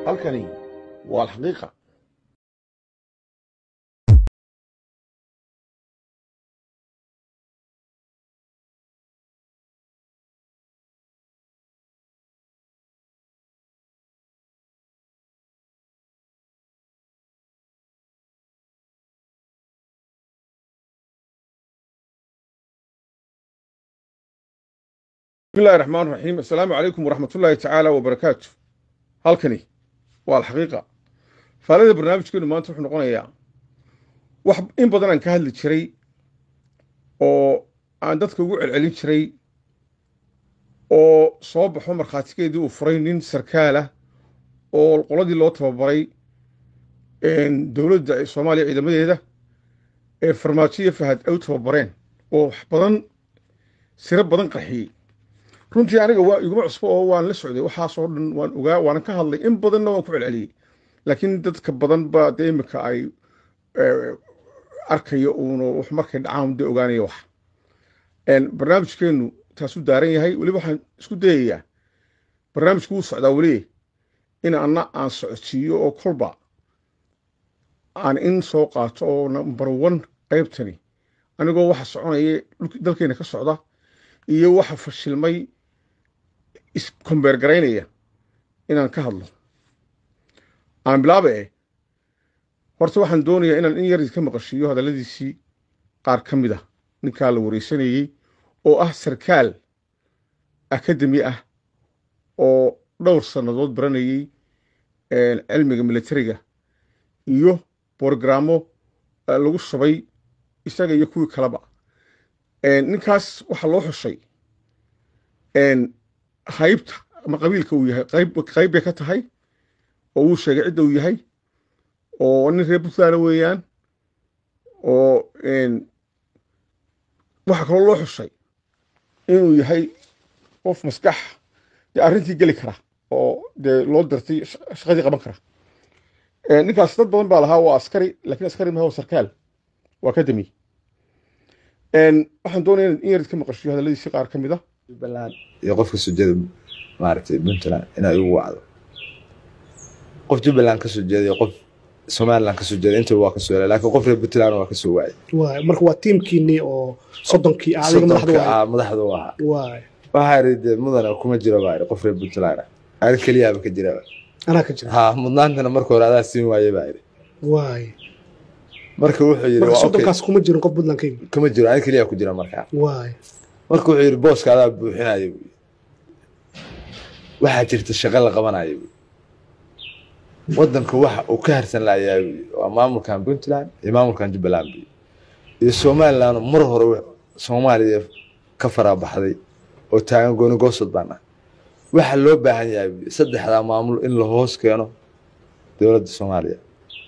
halkani waa alxaqiiqa bismillahi raxmaan raxiim assalaamu calaykum waraxmatullaahi tacaala wabarakaatu halkani waa alxaqiiqa faalada barnaamijkeenu maanta wuxuu noqonayaa wax in badan aan ka hadli jiray oo aan dadka ugu celcelin jiray oo soo baxo markhaatigeedii uu furay nin sarkaalah oo qoladii loo tababaray dowladda soomaaliya ciidamadeeda ee farmaajo iyo fahad ay u tababareen oo wax badan siro badan qarxiyey runtii aniga waa iguma cusbo oo waan la socday waxaasoo dhan waan ogaa waanan ka hadlay in badanna waan ku celceliyey laakiin dadka badan ba dee imika ay arkayo uuna wax markay dhacaan dee ogaanaya wax barnaamijkeenu taasuu daaran yahay weliba waxaan isku dayayaa barnaamijku wuu socdaa weli in anna aan socodsiiyo oo kolba aan in soo qaato oo number one qaybtani anigoo waxa soconaya dalkeena ka socda iyo waxa fashilmay iskombeer garaynaya inaan ka hadlo aan bilaaba eh horta waxaan doonayaa inaan in yar ka maqashiiyo hadalladiisii qaar ka mid ah ninkaa la wareysanayey oo ah sarkaal akademi ah oo dhowr sannadood baranayey cilmiga militariga iyo borogrammo lagu shubay isaga iyo kuwii kaleba ninkaas waxaa loo xushay haybta ama qabiilka uu yahay qayb bay ka tahay oo wuu sheegay cidda uu yahay oo nin reer puntland weeyaan oo waxaa kaloo loo xushay inuu yahay qof maskax dee arrintii geli kara oo dee loo dirtay shaqadii qaban kara ninkaas dad badan baa lahaa waa askari lakiin askari maha waa sarkaal waa akademi waxaan doonaya in yar ka maqashiyo hadalladiisi qaar ka mid a jubbaland iyo qofka sujada maaragtay puntland inay ugu wacdo qof jubbaland ka soo jeeda iyo qof somaliland ka soo jeeda intaba waa ka soo helay laakiin qof reer puntland waa ka soo waayay waay marka waa tiimkiinii oo soddonkii ah adiga madaxda soddonka waay ah madaxda u ahaa waay waxaa yidhi dee mudane kuma jiro baa yidhi qof reer puntland ah ari keliyaaba ka jira anaa ka jira ha mudnaantana marka hore adaa siin waaye baa yidhi waay marka wuxuu yidhi marka waa okay soddonkaas kuma jirin qof puntland ka yimid kuma jiro ani keliya ku jira markaa waay marka wuxuu yidhi booska adaa buuxinaya buu yidhi waxaa jirta shaqo la qabanaya buu yidhi waddanka waxa uu ka harsan lahayaa buu yidhi waa maamulkan puntland iyo maamulkan jubbaland buu yidhi iyo somaliland mar hore wa- soomaaliya ka faraabaxday oo taagan gooni goosod baan ah waxaa loo baahan yahay buu yidhi saddexdaa maamul in la hoos keeno dowladda soomaaliya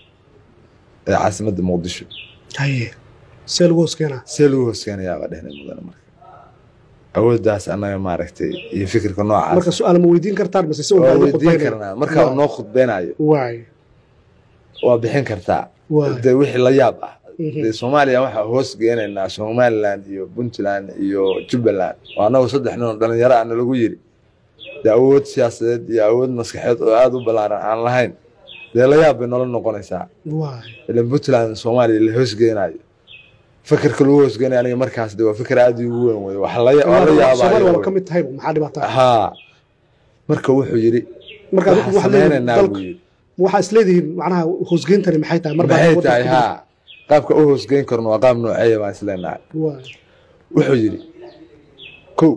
ee caasimadda muqdisho haye see lagu hoos keenaa see lagu hoos keenayaa baa dhehnay mudane marka awooddaas annaga maaragtay iyo fikirka noocaas marka su-aal ma weydiin kartaan mase si waa walba weydiin khudbaynaya karnaa markaa Waa. noo khudbeynayo waay waa bixin kartaa waay dee wixii la yaab ah Mhm. dee soomaaliya waxaa hoos geenaynaa somaliland iyo puntland iyo jubbaland oo annagu saddex nin oo dhalinyaro ana lagu yiri dee awood siyaasadeed iyo awood maskaxeed oo aada u ballaaran aan lahayn dee la yaab bay nolol noqonaysaa waay ilan puntland soomaaliya la hoos geenayo fikirka lagu hoos geenayo aniga markaas de waa fikir aada igu weyn wey wax la waa la soomaali yaabaayo waaba wey. ka mid tahay maxaa dhibaataa haa marka wuxuu yidhi marka adigu waxaan waxaad leedihiin sameynaynaa buu dalka yidhi waxaa isleedihiin macnaha hoosgeyntani maxay tahay mar baa maxay waddanka tahay ku haa qaabka u hoosgeyn karno waa qaab nooceeya baan isleenahay jiro. waay wuxuu yidhi kow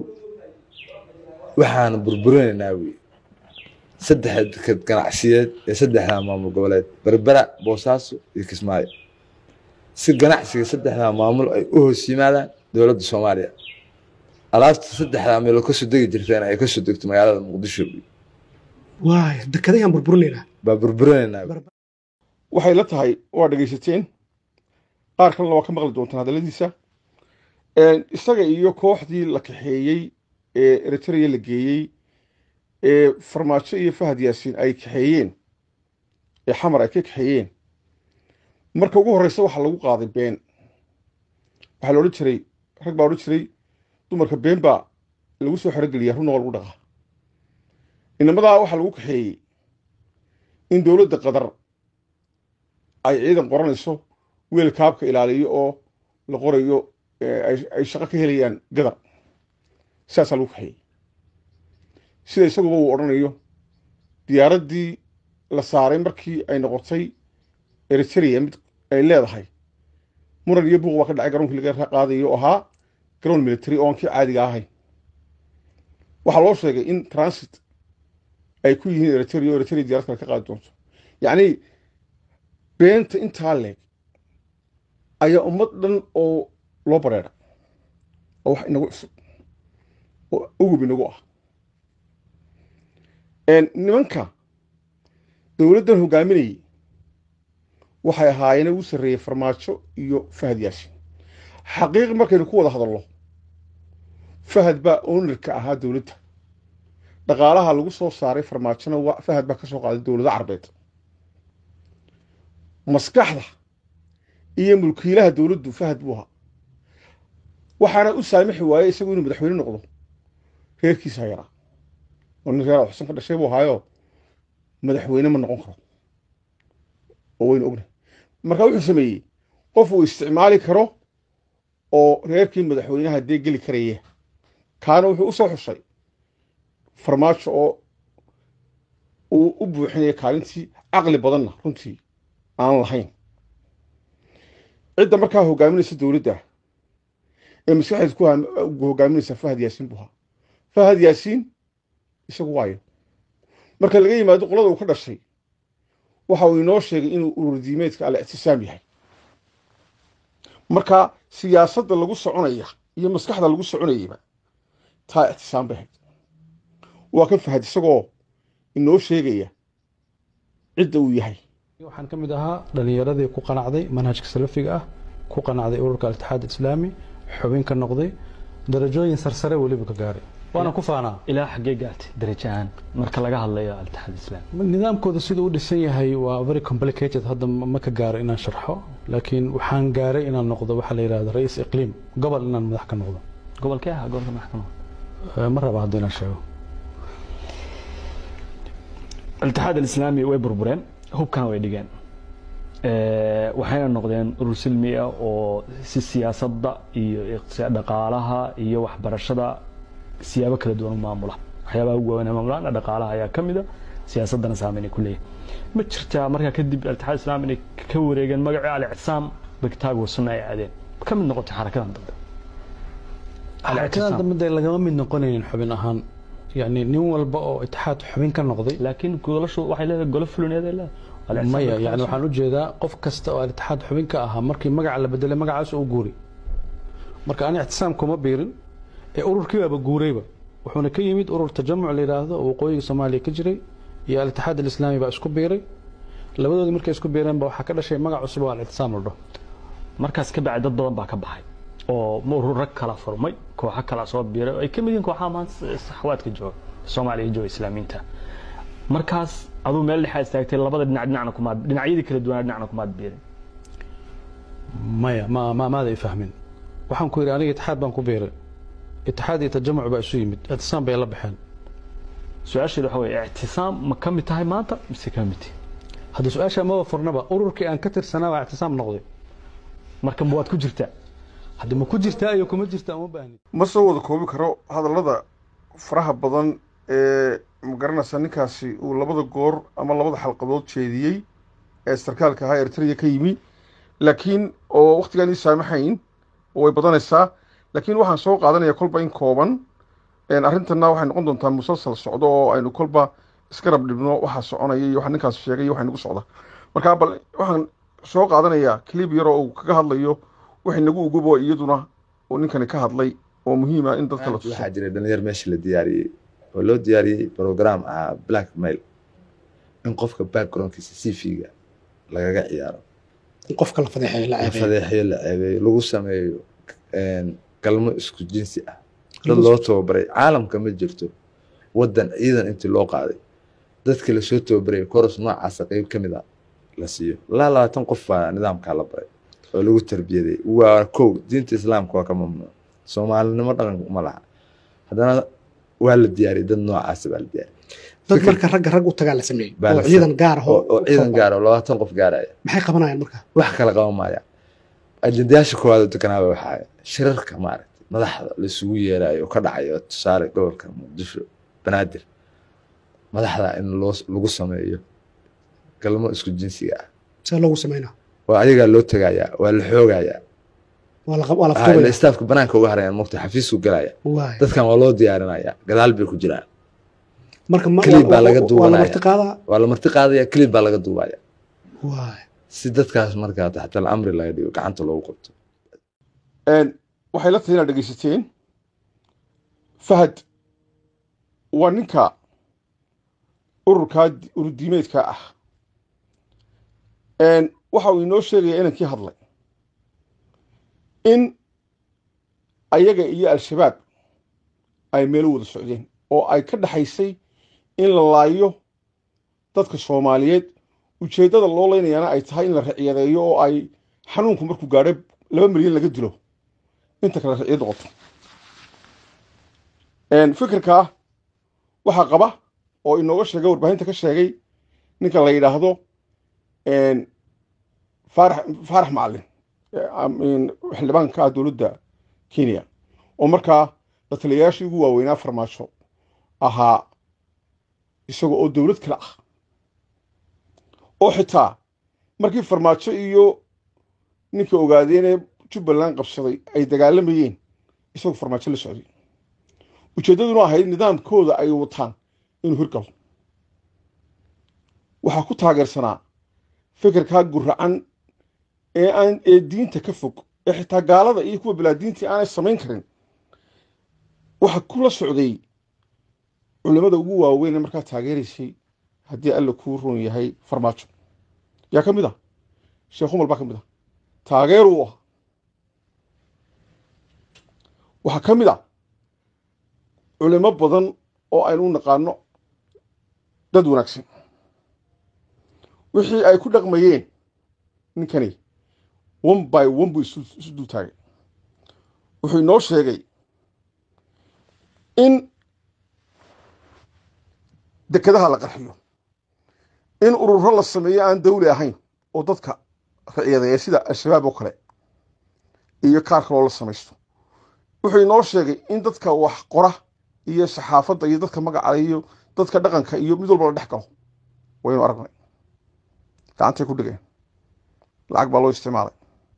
waxaan burburinaynaa wi saddex deked ganacsiyeed ee saddexdaa maamul goboleed berbera boosaaso iyo kismaayo si ganacsiga saddexdaa maamul ay u hoos yimaadaan dowladda soomaaliya alaabta saddexdaa meelood kasoo degi jirteen ay kasoo degto magaalada muqdisho wi waay dekadayaan burburinaynaa baa burburinaynaa wi. waxay la tahay waa dhegaysateen qaar kalena waa ka maqli doontaan hadalladiisa isaga iyo kooxdii la kaxeeyey ee eritrea la geeyey ee farmaajo iyo fahad yaasiin ay kaxeeyeen ee xamar ay ka kaxeeyeen marka ugu horreysa waxaa lagu qaaday been waxaa la odhan jiray rag baa odhan jiray dumarka been baa lagu soo xerogeliyaa runna waa lagu dhaqaa inamadaa waxaa lagu kaxeeyey in dowladda qatar ay ciidan qoranayso weel kaabka ilaaliyo oo la qorayo ay shaqo ka helayaan gadar sidaasaa lagu kaxeeyey sida isaguba uu odhanayo diyaaraddii la saaray markii ay noqotay eritrea mid ay leedahay muran iyo buuq baa ka dhacay garoonkii laga qaadayo oo ahaa garoon military oo aan kii caadiga ahayn waxaa loo sheegay in transit ay ku yihiin eritrea o eritrea diyarad kale ka qaadi doonto yacni beenta intaa leeg ayaa ummad dhan oo loo bareera oo wax inagu cusub oo ugub inagu ah nimanka dowladdan hogaaminayay waxay ahaayeen ugu sarreeyey farmaajo iyo fahad yaasin xaqiiq markaynu ku wada hadalno fahad baa ownarka ahaa dowladda dhaqaalaha lagu soo saaray farmaajona fahad baa ka soo qaaday dowlado carbeed maskaxda iyo mulkiilaha dowladdu fahad buu ahaa waxaana u saamixi waayey isagu inuu madaxweyne noqdo reerkiisa yaraa oo nin reer xusan ka dhashay buu ahaayo madaxweyne ma noqon karo oo waynu ognahay marka wuxuu sameeyey qof uu isticmaali karo oo reerkii madaxweynaha dee geli karaya kaana wuxuu u soo xushay farmaajo oo uu u buuxinaya kaalintii caqli badanna runtii aan lahayn cidda markaa hogaaminaysa dowladda ee maskaxdeed ku hogaaminaysa fahad yaasiin buu ahaa fahad yaasiin isagu waayo marka laga yimaado qolada uu ka dhashay waxa uu inoo sheegay inuu ururdiimeedka al ictisaam yahay marka siyaasadda lagu soconaya iyo maskaxda lagu soconayaba taa ictisaam bay ahayd waa ka fahad isagoo inoo sheegaya cidda uu yahay waxaan ka mid ahaa dhalinyaradii ku qanacday manhajka salafiga ah ku qanacday ururka altixaad islaami xubin ka noqday darajooyin sarsare weliba ka gaaray waana ku faanaa ilaa xaggee gaartay darajo ahaan marka laga hadlayo altixaad islaami nidaamkooda siduu u dhisan yahay waa very complicated hadda ma ka gaaro inaan sharxo laakiin waxaan gaaray inaan noqdo waxaa la yidhahda ra-iis iqliim gobol inaan madax ka noqdo gobolkee ah gobolka maxkamada ma raba hadda inaan sheego altixaad alislaami way burbureen hubkana way dhigeen waxayna noqdeen urur silmi ah oo si siyaasadda iyo dhaqaalaha iyo waxbarashada siyaabo kala duwan u maamula waxyaabaha ugu waaweyn maamulaan dhaqaalaha ayaa ka mida siyaasaddana saameyn ay ku leeyahay ma jirtaa markaa kadib altixaad islaami inay ka wareegeen magacii alictisaam bagtaago sunna ay aadeen ka mid noqotay xarakadan dambe xarakadan dambe dee lagama mid noqonaynin xubin ahaan yani nin walba oo itixaad xubin ka noqday laakiin golashu waxay leedahay golo fulineed ay leedahay maya yani waxaan ujeedaa qof kasta oo alitixaad xubin ka ahaa markii magaca la bedelay magacaas u guuri marka ani ictisaam kuma biirin ee ururkii baaba guurayba wuxuuna ka yimid urur tajamuc la yidhaahdo oo waqooyiga soomaaliya ka jiray iyo alitixaad alislaami baa isku biiray labadoodii markay isku biireen ba waxaa ka dhashay magac cusub oo alictisaam la dhaho markaas ka bacdi dad badan baa ka baxay oo ururo kala furmay kooxo kala soo biiray oo ay ka mid yihiin kooxaha maanta saxwaadka jooga soomaaliya jooga islaamiinta markaas aduu meel dhexaa istaagtay labada dhinac dhinacna kumaad dhinacyadii kala duwanaa dhinacna kumaad biirin maya ma ma maada i fahmin waxaan ku yidhi aniga itixaad baan ku biiray itixaad iyo tajamuc baa isu yimid ictisaam bay la baxeen su-aasheeda waxa weye ictisaam ma ka mid tahay maanta mise ka mid tihi hadda su-aasha maba furnaba ururkii aan ka tirsanaa baa ictisaam noqday marka waad ku jirtaa hadda ma ku jirtaa iyo kuma jirtaa uma baahni ma soo wada koobi karo hadallada faraha badan ee magaranaysa ninkaasi uu labada goor ama labada xalqadood jeediyey ee sarkaalka ahaa eritrea ka yimi laakiin oo wakhtigaan ii saamaxayn oo way badanaysaa laakiin waxaan soo qaadanaya kolba in kooban arrintanna waxay noqon doontaa musalsal socdo oo aynu kolba iska rab dhibno waxaa soconaya iyo waxa ninkaas sheegay iyo waxa nagu socda marka bal waxaan soo qaadanayaa clib yaroo uu kaga hadlayo waxay nagu ugubo iyaduna oo ninkani ka hadlay oo muhiima in dadka la tuso waxaa jira dhalinyar meesha la diyaariyey oo loo diyaariyey program ah black mail in qofka backgroundkiisa cv-ga lagaga ciyaaro in qofka la fadeexeeyo la la ceebeeyo fadeexeyo la ceebeeyo lagu sameeyo galmo isku jinsi ah dad loo tababaray caalamka ma jirto wadan ciidan intii loo qaaday dadka lasoo tababaray koros noocaasa qeyb ka mid a la siiyo ilaa labaatan qof baa nidaamkaa la baray oo lagu tarbiyaday waa kow diinta islaamka waa ka mamnuuc soomaalinimo dhaqan ma laha haddana waa la diyaariyay dad noocaasa baa la diyaariyay dad marka ragga rag u tagaa la sameeyey Baa la oo ciidan gaar ah oo oo ciidan gaara oo labaatan qof gaaraya maxay qabanayaan marka wax kala qaban maaya ajendayaasha koowaad oo deganaaba waxaa shirarka maaragtay madaxda laisugu yeerayo oo ka dhacayo tusaale gobolka muqdisho banaadir madaxda in loo lagu sameeyo galmo isku jinsiga ah see loogu sameynaa waa ayagaa loo tegayaa waa la xoogayaa waa la waa la Ah, ila futubaya istaafka banaanka uga harayaan mugta xafiisku galaya waay dadkan waa loo diyaarinaya gadaal bay ku jiraan marka ma- Clip baa waa- laga waa- waa la duubanaya. marti qaadaa waa la marti qaadaya kelib baa laga duubaya waay si dadkaas markaa taxta amri laga dhigo gacanta loogu qabto Een, waxay la tahay inaad dhegaysateen fahad waa ninka ururkaa ururdiimeedka ah Een, waxa uu inoo sheegaya inankii hadlay in ayaga iyo al-shabaab ay meelo wada socdeen oo ay ka dhaxaysay in la laayo dadka soomaaliyeed ujeeddada loo leynayaana ay tahay in la ricyadeeyo oo ay xanuunku markuu gaadho laba milyan laga dilo inta kale riciyad noqoto Een, fikirkaa waxaa qaba oo inooga sheegay warbaahinta ka sheegay ninka la yidhaahdo een, faarax faarax macalin ee, am- een, xildhibaanka ah dowladda kenya oo markaa la taliyayaashii ugu waaweynaa farmaajo ahaa isaga oo dowlad kale ah oo xitaa markii farmaajo iyo ninka ogaadeenee jubbaland qabsaday ay dagaalamayeen isagoo farmaajo la socday ujeeddaduna ahayd nidaamkooda ay wataan inuu hirgalo waxaa ku taageersanaa fikirkaa guracan ee aan ee diinta ka fog ee xitaa gaalada iyo kuwa bilaadiintii aanay samayn karin waxaa kula socday culimmada ugu waaweyn ee markaa taageeraysay haddii alla kuu run yahay farmaajo yaa ka mid ah sheekh umar baa ka mid ah taageeruu ah waxaa ka mid ah culimo badan oo aynu u naqaano dad wanaagsan wixii ay ku dhaqmayeen ninkani one by one buu isu isu dul taagay wuxuu inoo sheegay in dekedaha la qarxiyo in ururo la sameeyo aan dawli ahayn oo dadka ricyadeeya sida al-shabaab oo kale iyo kaar kaloo la samaysto wuxuu inoo sheegay in dadka wax qora iyo saxaafadda iyo dadka magaca iyo dadka dhaqanka iyo mid walba la dhex galo waynu aragnay gacantay ku dhigeen lacag baa loo isticmaalay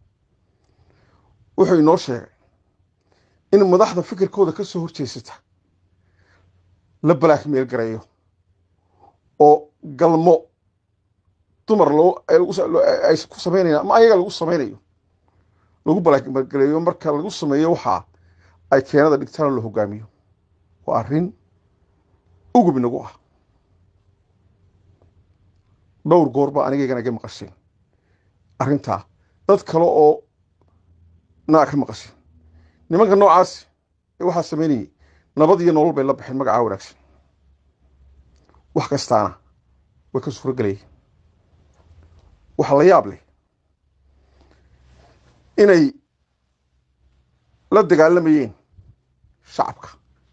wuxuu inoo sheegay in madaxda fikirkooda ka soo horjeesata la balaakmeel gareeyo oo galmo dumar loo ay lagu sa- loo- ay ay ku sameynayaan ama ayaga lagu sameynayo lagu balaakmeel gareeyo marka lagu sameeyo waxaa ay keenada dhigtaan oo la hogaamiyo waa arrin ugub inagu ah dhowr goor baa anigaygana iga maqasheen arrintaa dad kale oo naa ka maqasheen nimanka noocaas ee waxaa samaynayay nabad iyo nolol bay la baxeen magacaa wanaagsan wax kastaana way ka suuro gelayeen waxaa la yaab leh inay la dagaalamayeen shacabka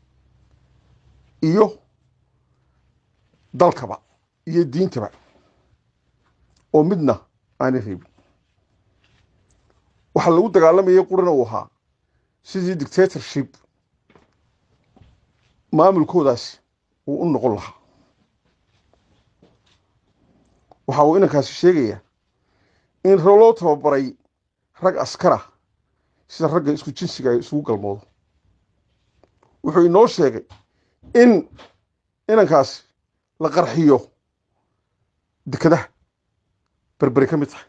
iyo dalkaba iyo diintaba oo midna aanay reebin waxaa lagu dagaalamayay qurina uu ahaa sidii dictatorship maamulkoodaas uu u noqon lahaa waxa uu inankaasi sheegayaa in loo tababaray rag askara sida ragga isku jinsiga ay isugu galmoodo wuxuu inoo sheegay in inankaasi la qarxiyo dekadaha berberi ka mid tahay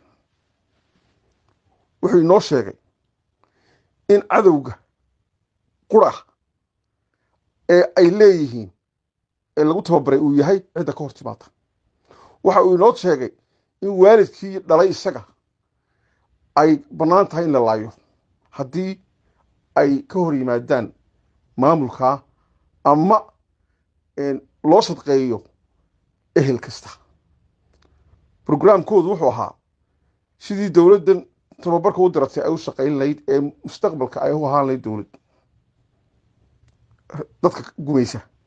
wuxuu inoo sheegay in cadowga qura ee ay leeyihiin ee lagu tababaray uu yahay cidda ka hor timaada waxa uu inoo sheegay in waalidkii dhalay isaga ay bannaan tahay in la laayo haddii ay ka hor yimaadaan maamulkaa ama loo sadqeeyo ehel kasta brograamkoodu wuxuu ahaa sidii dowladdan tababarka u diratay ay u shaqayn lahayd ee mustaqbalka ay u ahaan lahayd dowlad dadka gumaysa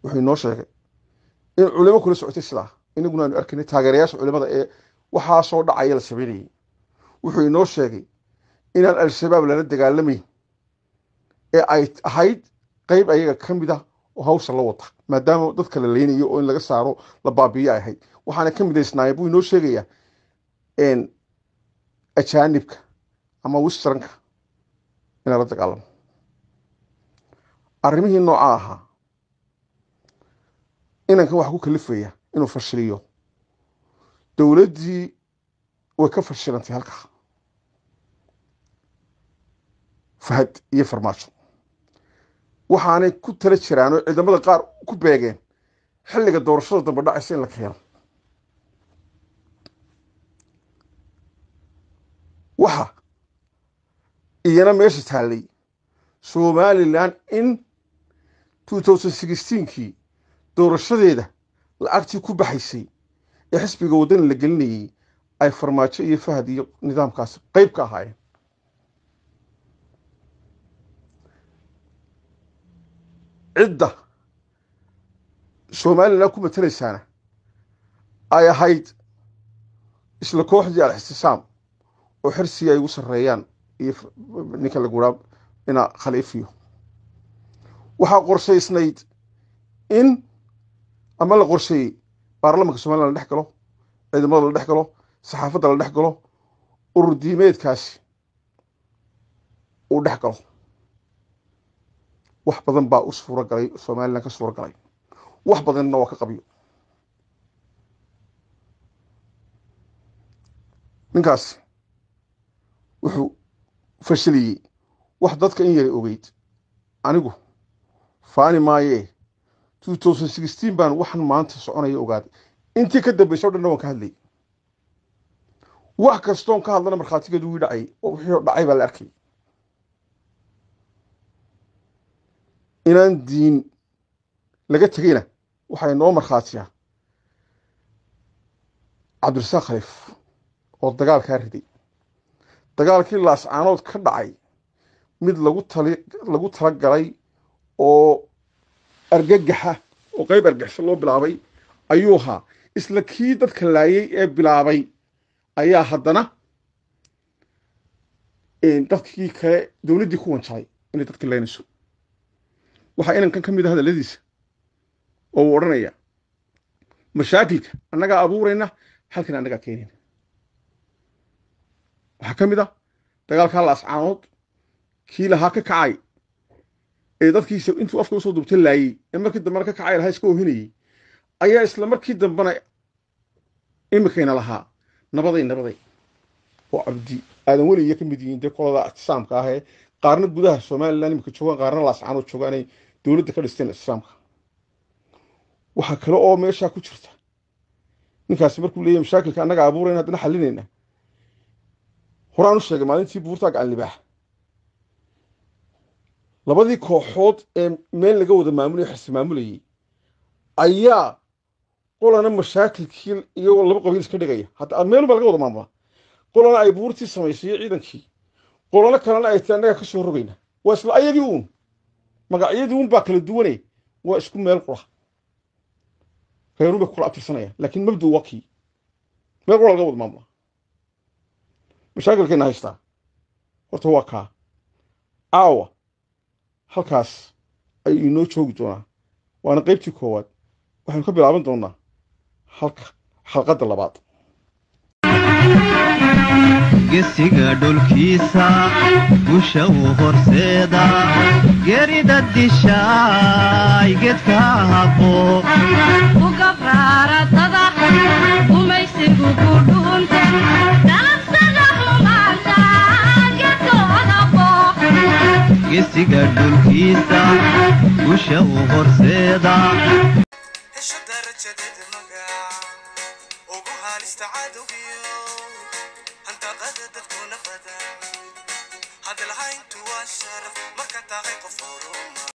wuxuu inoo sheegay in culimo kula socotay sidaa inaguna aanu arkaynay taageerayaasha culimada ee waxaasoo dhacaya la sameynayay wuxuu inoo sheegay inaan al-shabaab lala dagaalamayn ee ay ahayd qeyb ayaga ka mid ah oo hawsha la wata maadaama dadka la leynayo oo in laga saaro la baabiyo ay ahayd waxaana ka midaysnaayeen buu inoo sheegayaa ajaanibka ama westranka in lala dagaalamo arrimihii noocaa ahaa inankan waxa ku kalifaya inuu fashiliyo dowladdii way ka fashilantay halkaa fahad iyo farmaajo waxaanay ku tala jiraan oo ciidamada qaar ku beegeen xilliga doorashada dambe dhacaysa in la keeno waxa iyana meesha taallay somalilan in kii doorashadeeda lacagtii ku baxaysay ee xisbiga waddani la gelinayay ay farmaajo iyo fahad iyo nidaamkaas qeyb ka ahaayeen cidda somalilan ku matelaysaana ay ahayd isla kooxdii al-ixtisaam oo xirsigii ay ugu sarreeyaan iyo ninka laguraa ina khaliifiyo waxaa qorshaysnayd in ama la qorsheeyey baarlamanka somalilan la dhex galo ciidamada la dhex galo saxaafadda la dhex galo urur diimeedkaasi uu dhex galo wax badan baa u suuro galay somalilan ka suuro galay wax badanna waa ka qabyo ninkaasi wuxuu fashiliyey wax dadka in yara ogeyd anigu faani maayee baan waxan maanta soconaya ogaaday intii ka dambaysa o dhanna waan ka hadlayay wax kastoon ka hadlana markhaatigeedu wii dhacay oo wixii dhacay baa la arkay inaan diin laga tegeyna waxay noo markhaatiyaa cabdirasaaq khaliif oo dagaalkaa riday dagaalkii laascaanood ka dhacay mid lagu tali lagu tala galay oo argagaxa oo qeyb argixisho loo bilaabay ayuu ahaa isla kii dadka laayay ee bilaabay ayaa haddana dadkii kale dowladdii ku wanjalay inay dadka laynayso waxaa inankan ka mid a hadalladiisa oo uu odhanaya mashaakilka annagaa abuurayna halkan annagaa keenayna waxaa ka mid ah dagaalkaa laascaanood kii lahaa ka kacay ee dadkiisa intuu afka usoo dubta laayey ee markii dambena ka kacay lahaa iska ohinayey ayaa isla markii dambena imikayna lahaa nabaday nabaday oo cabdi aadan weliya ka mid yihiin dee kolada ictisaamka ah ee qaarna gudaha somalilan imika joogaan qaarna laascaanood joogaan ay dowladda ka dhisteen ictisaamka waxaa kale oo meeshaa ku jirta ninkaasi markuu leeyahy mashaakilka annaga abuurayna haddana xalinayna horaan u sheegay maalintii buurtaa gacan libaax labadii kooxood ee meel laga wada maamulaya xirsi maamulayay ayaa qolana mashaakilkii iyagoo laba qabiil iska dhigaya hadda meelun baa laga wada maamulaa qolana ay buurtii samaysay ciidankii qolano kalena ay tii annagaa ka soo rogayna waa isla ayagii uun magacyadii uun baa kala duwane waa isku meel qura reerun bay ku kala abtirsanayaan laakiin mabdu waa kii meel qura laga wada maamulaa mashaakilkayna haystaa horta waa kaa caawa halkaas ayuu inoo joogi doonaa waana qaybtii koowaad waxaynu ka bilaaban doonaa halka xalqadda labaad gesiga dhulkiisa gusha uu horseeda gerida dishaay gedka habo ugabraaratada gumaysigu ku dhuunta dalabsada xumaanta gedkooda booq gesiga dhulkiisa gusha uu horseeda hesho darajadeeda magac ugu haalista cadowgiyo handaqada dadkuna badan hadalhayntu waa sharaf marka tahay qof horuma